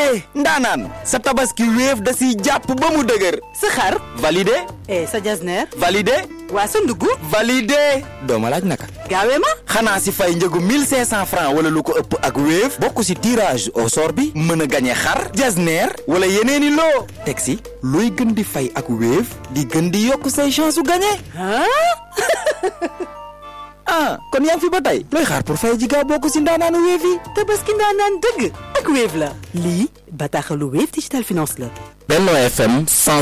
validé ndaanaan sa tabaski wéef da siy jàpp ba mu dëgër sa xar validé eh sa jasneer validé waa sa ndugg validé doo ma laaj naka gaawee ma xanaa si fay njëgu 1500 francs wala lu ko ëpp ak wéef bokk si tirage au sort bi mën a gañe xar jasneer wala yeneeni loo teg si looy gën di fay ak wéef di gën di yokk say chance su gañe ah ah kon yaa ngi fi ba tey looy xaar pour fay ji gaaw bokk si ndaanaanu wéef yi tabaski ndaanaan dëgg ak Wave la lii bataaxalu Wave Digital Finance la Benno FM